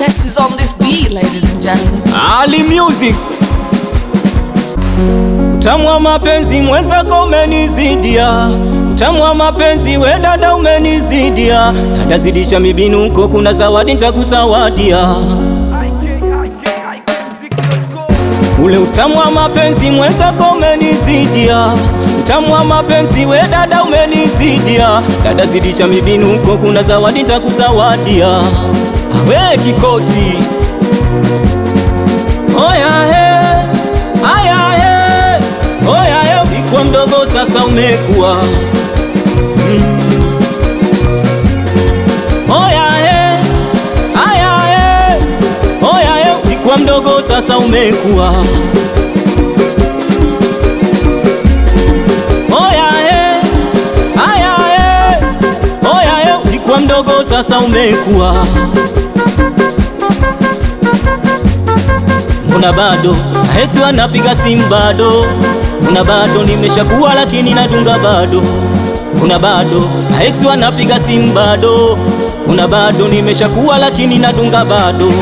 best is on this beat, ladies and gentlemen. Ali Music. Utamu wa mapenzi mwenzako umenizidia, utamu wa mapenzi we dada umenizidia, dada zidisha mibinuko, kuna zawadi nitakuzawadia. Ule utamu wa mapenzi mwenzako umenizidia, utamu wa mapenzi we dada umenizidia, dada zidisha mibinuko, kuna zawadi nitakuzawadia. Awe Kikoti, oya he, aya he, oya he, ulikuwa mdogo sasa umekuwa Mm. Oya he, aya he, oya he, ulikuwa mdogo sasa umekuwa Oya he, aya he, oya he, ulikuwa mdogo sasa umekuwa Mbona bado Hesi wanapiga simu bado, mbona bado nimeshakuwa lakini nadunga bado, mbona bado Hesi wanapiga simu bado, mbona bado nimeshakuwa lakini nadunga bado.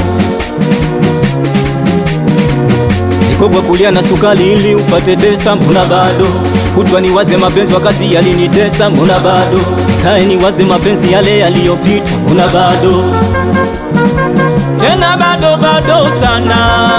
Niko kwa kulia na sukari ili upate tesa, mbona bado kutwa niwaze mapenzi wakati yalinitesa, mbona bado nikae niwaze mapenzi yale yaliyopita, mbona bado tena bado bado sana.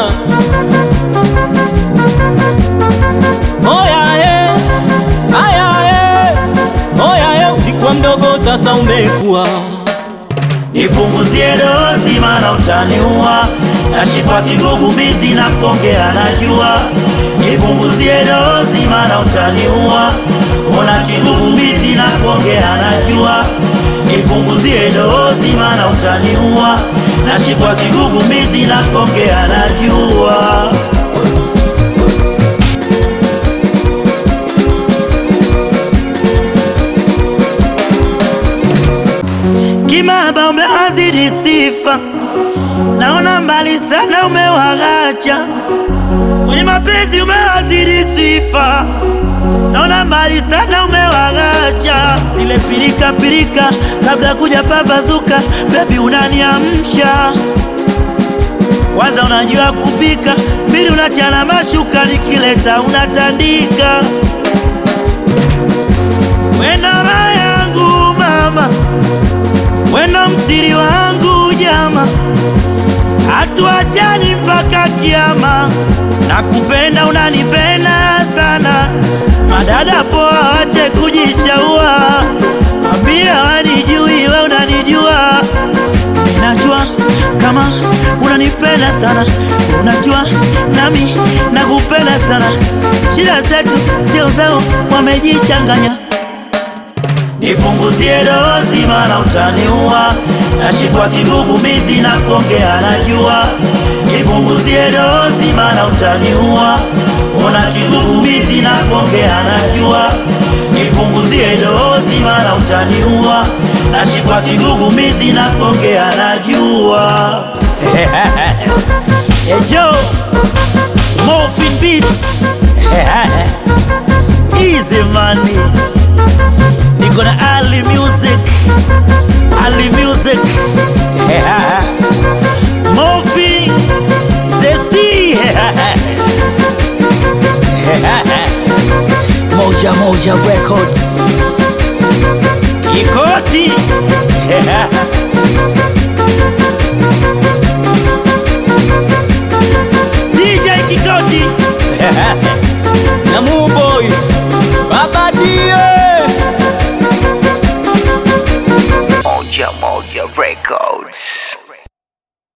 Oya he, aya he, oya he, ulikuwa mdogo sasa umekuwa. Nipunguzie dozi maana utaniua, nashikwa kigugumizi na kuongea najua. Nipunguzie dozi maana utaniua, ona kigugumizi na kuongea najua. Nipunguzie dozi maana utaniua, nashikwa kigugumizi na kuongea najua. Kimaba umewazidi sifa, naona mbali sana umewaghacha kwenye mapenzi, umewazidi sifa, naona mbali sana umewaghacha zile pilika pilika kabla kuja pambazuka. Bebi unaniamsha kwanza, unajua kupika, mbili unachana mashuka, nikileta unatandika wena raha yangu mama wena msiri wangu jama, hatuachani mpaka kiama. Nakupenda, unanipenda sana, madada poa, wache kujishaua, ambia wanijui, we unanijua. Ninajua kama unanipenda sana, unajua nami nakupenda sana. Shida zetu sio zao, wamejichanganya Nipunguzie dozi maana utaniua, nashikwa kigugumizi na kuongea najua. Nipunguzie dozi maana utaniua, ona kigugumizi na kuongea najua. Nipunguzie dozi maana utaniua, nashikwa kigugumizi na kuongea najua. Ejo Morphin Beats Easy money Niko na Ali Music, Ali Music Mofi Zesti Moja Moja Records Kikoti DJ Kikoti na Muboy Baba Die Moja Moja Records.